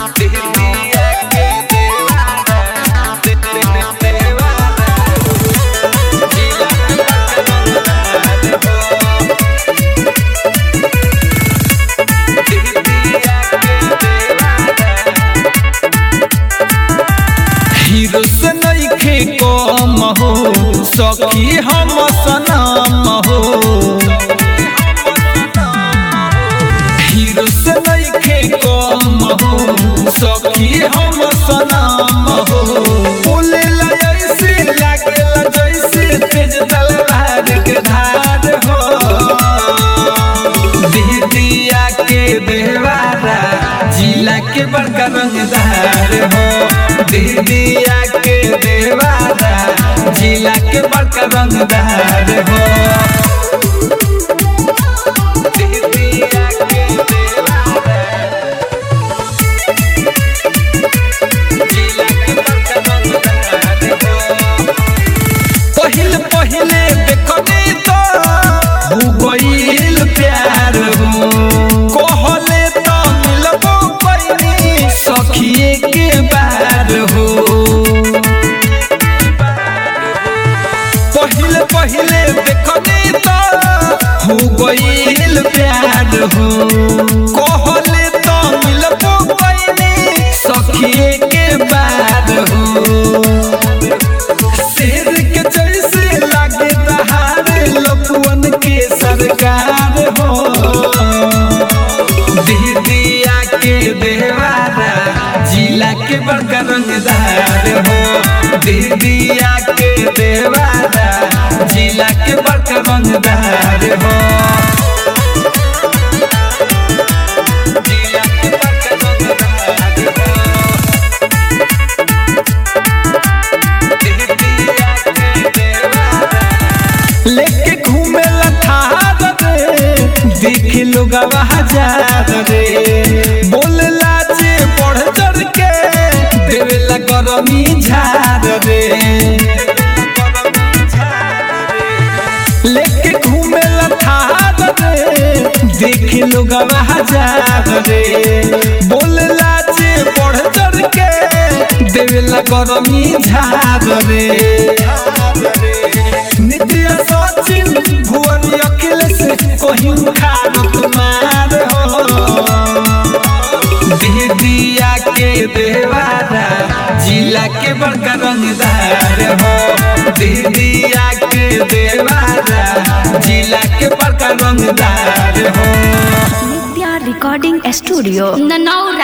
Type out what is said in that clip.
दीदिया के देवारा दे दे दे देवारा जिला के बरकरार हो दीदिया के देवारा हीरो से नइखे कम हो सखी हम सनम हो हीरो से नइखे कम हो सखी हम सनम हो बोले ला ऐसे लागेला जैसे तेज तलवार के धार हो दीदिया के देवारा जिला के बड़का रंगदार हो दीदिया के देवारा जिला के बड़का रंगदार हो दीदिया के देवारा जिला के बड़का रंगदार हो पहिल पहिले देखनी तो हो गईल प्यार हो कहले तो मिलबो पैनी सखिए के बार हो पहिले पहिले देखनी तो हो गईल प्यार हो कहले तो मिलबो पैनी सखिए के बार हो शेर के जैसे लागे दहाड़ लपुअन के सरकार हो दीदिया के देवारा जिला के बड़का रंगदार हो दीदिया के देवारा जिला के बड़का रंगदार हो जिला के बड़का रंगदार हो लेके घूमे थार रे देख लोग हजार रे बोलला जे बढ़ चढ़ के देवेला गरमी झार रे लेके घूमे थार रे देख लोग हजार रे बोलला जे बढ़ चढ़ के देवेला गरमी झार रे नित्य सचिन भुवन अखिलेश कहीं खानत मार हो दीदिया के देवारा जिला के बड़का रंगदार हो दीदिया के देवारा जिला के बड़का रंगदार हो नित्या रिकॉर्डिंग स्टूडियो ननौरा